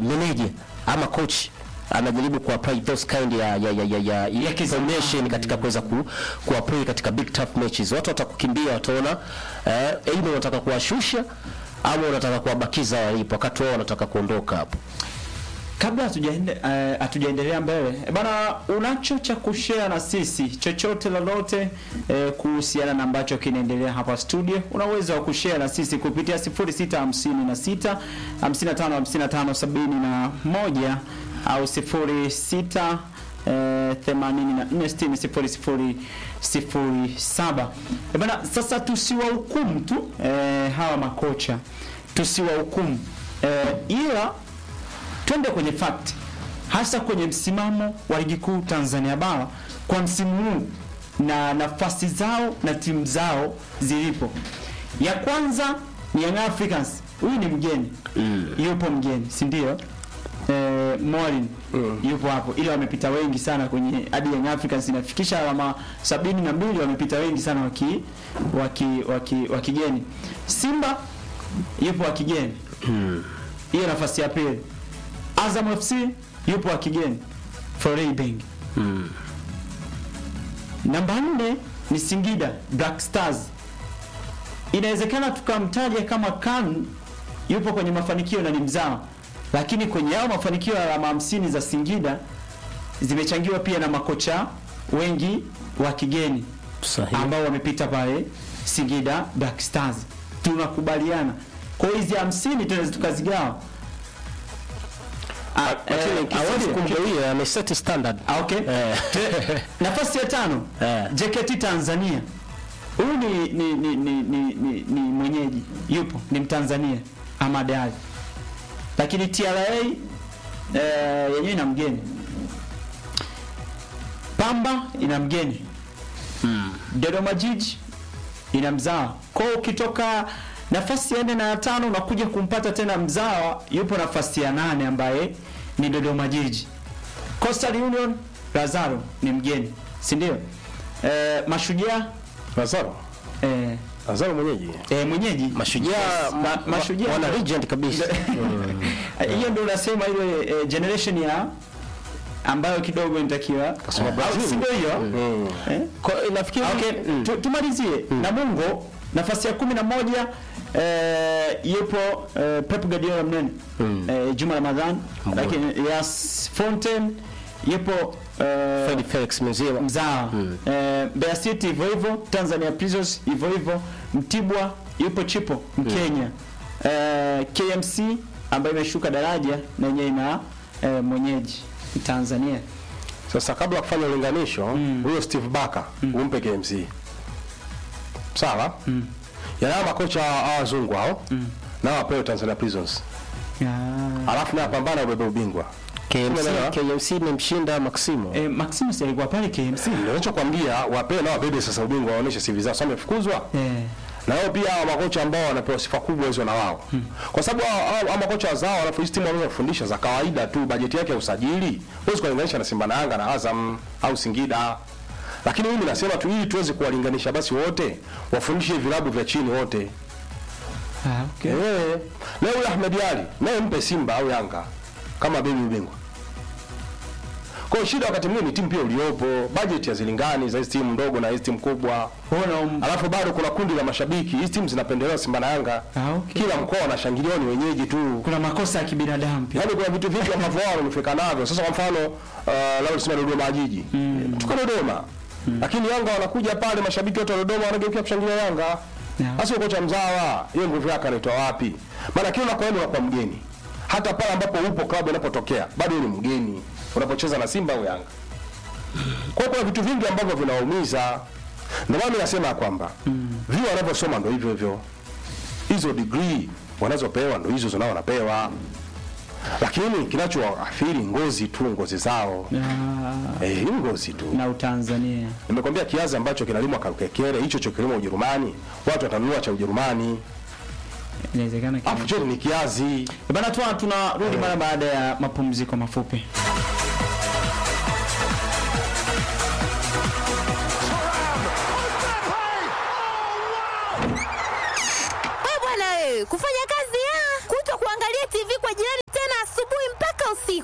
meneja ama coach anajaribu ku apply those kind ya ya ya, ya, ya, ya information katika kuweza ku, ku apply katika big tough matches. Watu watakukimbia wataona eh, aidha unataka kuwashusha ama unataka kuwabakiza walipo wakati wao wanataka kuondoka hapo. Kabla hatujaende eh, hatujaendelea mbele eh, bana, unacho cha kushare na sisi chochote lolote eh, kuhusiana na ambacho kinaendelea hapa studio, una uwezo wa kushare na sisi kupitia 0656 55 55 71 au 06 eh, 84 60 Eh, bana, sasa tusiwahukumu tu eh, hawa makocha tusiwahukumu eh, ila twende kwenye fact hasa kwenye msimamo wa ligi kuu Tanzania bara kwa msimu huu na nafasi zao na timu zao zilipo. Ya kwanza ni Young Africans, huyu ni mgeni mm. yupo mgeni, si ndio? Eh, Morin mm. yupo hapo, ila wamepita wengi sana kwenye hadi Young Africans inafikisha alama sabini na mbili, wamepita wengi sana waki waki waki wakigeni. Simba yupo wa kigeni hiyo nafasi ya pili. Azam FC yupo wa kigeni Foray Bengi. Namba nne ni Singida Black Stars. Inawezekana tukamtaja kama Kan yupo kwenye mafanikio na ni mzao, lakini kwenye hao mafanikio ya alama hamsini za Singida zimechangiwa pia na makocha wengi wa kigeni Sahihi. ambao wamepita pale Singida Black Stars. Tunakubaliana. Kwa hiyo hizi hamsini tunaweza tukazigawa. Ah, Lakini eh, hawezi Kiswahili. kumgawia ameset standard. Ah, okay. Eh. Te- Nafasi ya tano Eh. JKT Tanzania. Huyu ni ni, ni, ni, ni, ni, ni mwenyeji yupo, ni Mtanzania Ahmad Ali. Lakini TRA eh, yenyewe ina mgeni. Pamba ina mgeni. Dodoma Jiji ina mzawa. Kwa hiyo ukitoka nafasi ya nne na ya tano unakuja kumpata tena mzawa, yupo nafasi ya nane ambaye ni Dodoma Jiji. Coastal Union Lazaro ni mgeni, si ndio? Eh, Mashujaa Lazaro. eh, Lazaro mwenyeji. eh, mwenyeji Mashujaa Ma- ma- Mashujaa wana legend kabisa. Eh, hiyo ndio unasema ile eh, generation ya ambayo kidogo inatakiwa Kasema Au Brazil. si ndio hiyo? Mm. Eh? Kwa nafikiri Okay, mm. tu, tumalizie Namungo nafasi ya kumi na moja eh, yupo eh, Pep Guardiola mnene eh, Juma Ramadhan, lakini Yas Fontaine yupo eh, Fred Felix Mzee mzawa eh, Mbeya City hivyo hivyo, Tanzania Prisons hivyo hivyo, Mtibwa yupo Chipo Mkenya eh, KMC ambayo imeshuka daraja na yenyewe ina eh, mwenyeji Tanzania Sasa kabla ya kufanya ulinganisho, huyo Steve Barker umpe KMC. Sawa? Yana hao makocha hawa wazungu hao. Na wapewe Tanzania Prisons. Ah. Alafu na pambana ubebe ubingwa. KMC Umeelewa? KMC imemshinda Maximo. Eh, Maximus alikuwa pale KMC. Ndio ninachokwambia wapewe na wabebe sasa ubingwa waoneshe CV zao. Sasa wamefukuzwa. Eh. Na wao pia hawa makocha ambao wanapewa sifa kubwa hizo na wao. Kwa sababu hao hao- hao makocha wazao alafu hizi timu wanaweza kufundisha za kawaida tu, bajeti yake ya usajili. Huwezi kulinganisha na Simba na Yanga na Azam au Singida. Lakini mimi nasema tu ili tuweze kuwalinganisha basi wote wafundishe vilabu vya chini wote. Ah, okay. Eh. Leo huyu Ahmed Ali naye mpe Simba au Yanga kama bebi ubingwa. Kwa hiyo shida wakati mwingine ni timu pia uliopo, budget hazilingani za hizi timu ndogo na hizi timu kubwa. Mbona um, Alafu bado kuna kundi la mashabiki. Hizi timu zinapendelewa Simba na Yanga. Ah, okay. Kila mkoa wanashangilia ni wenyeji tu. kuna makosa ya kibinadamu pia. Yaani kuna vitu vingi ambavyo wao wamefika navyo. Sasa kwa mfano uh, labda tuseme Dodoma Jiji. Tuko Dodoma. Lakini Yanga wanakuja pale mashabiki wote wa Dodoma wanageukia kushangilia Yanga. Yeah. Sasa kocha mzawa, hiyo nguvu yake anaitoa wapi? Maana kila unakoenda unakuwa mgeni. Hata pale ambapo upo klabu inapotokea, bado wewe ni mgeni unapocheza na Simba au Yanga. Kwa hiyo kuna vitu vingi ambavyo vinawaumiza. Ndio maana mimi nasema ya kwamba vile wanavyosoma ndio hivyo hivyo. Hizo degree wanazopewa ndio hizo zinao wanapewa. Lakini kinachoathiri ngozi tu, ngozi zao. Ah, Eh, hii ngozi tu. na Utanzania. Nimekwambia kiazi ambacho kinalimwa Karukekere, hicho cho kilimo Ujerumani, watu watanunua cha Ujerumani. Inawezekana kile. Afu chote ni kiazi. Bana tuna tunarudi mara baada ya mapumziko mafupi. We bwana wewe, kufanya kazi ya kuto kuangalia TV kwa jirani tena asubuhi mpaka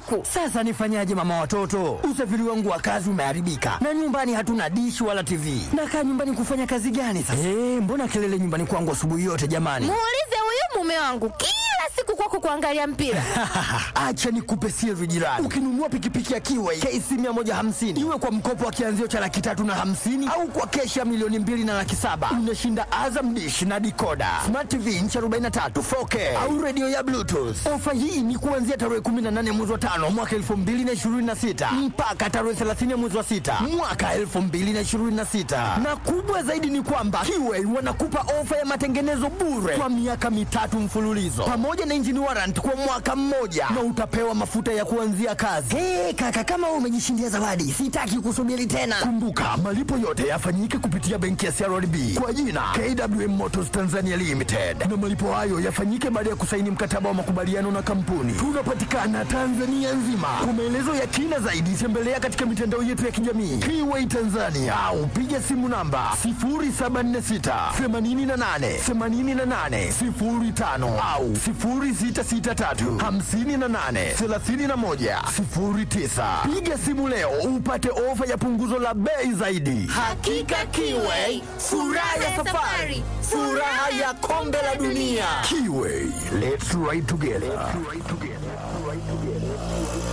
siku. Sasa nifanyaje mama watoto? Usafiri wangu wa kazi umeharibika na nyumbani hatuna dishi wala TV. Nakaa nyumbani kufanya kazi gani sasa? Eh, mbona kelele nyumbani kwangu asubuhi yote jamani? Muulize huyu mume wangu kila siku kwako kuangalia mpira. Acha nikupe siri jirani. Ukinunua pikipiki ya Kiway KC 150 iwe kwa mkopo wa kianzio cha laki tatu na hamsini au kwa keshi ya milioni mbili na laki saba unashinda Azam dish na dikoda smart TV inchi 43 4K au redio ya Bluetooth. Ofa hii ni kuanzia tarehe 18 mwezi wa tano mwaka 2026 mpaka tarehe 30 mwezi wa sita mwaka 2026, na kubwa zaidi ni kwamba Kiway wanakupa ofa ya matengenezo bure kwa miaka mitatu mfululizo pamoja na engine warrant kwa mwaka mmoja na utapewa mafuta ya kuanzia kazi. Hey, kaka kama wewe umejishindia zawadi, sitaki kusubiri tena. Kumbuka malipo yote yafanyike kupitia benki ya CRDB kwa jina KWM Motors Tanzania Limited, na malipo hayo yafanyike baada ya kusaini mkataba wa makubaliano na kampuni. Tunapatikana Tanzania nzima. Kwa maelezo ya kina zaidi, tembelea katika mitandao yetu ya kijamii Kiway Tanzania au piga simu namba 0746 88 88 05 au 0663 58 31 09. Piga simu leo upate ofa ya punguzo la bei zaidi. Hakika Kiway, furaha ya safari, furaha ya kombe la dunia. Kiway, let's ride together.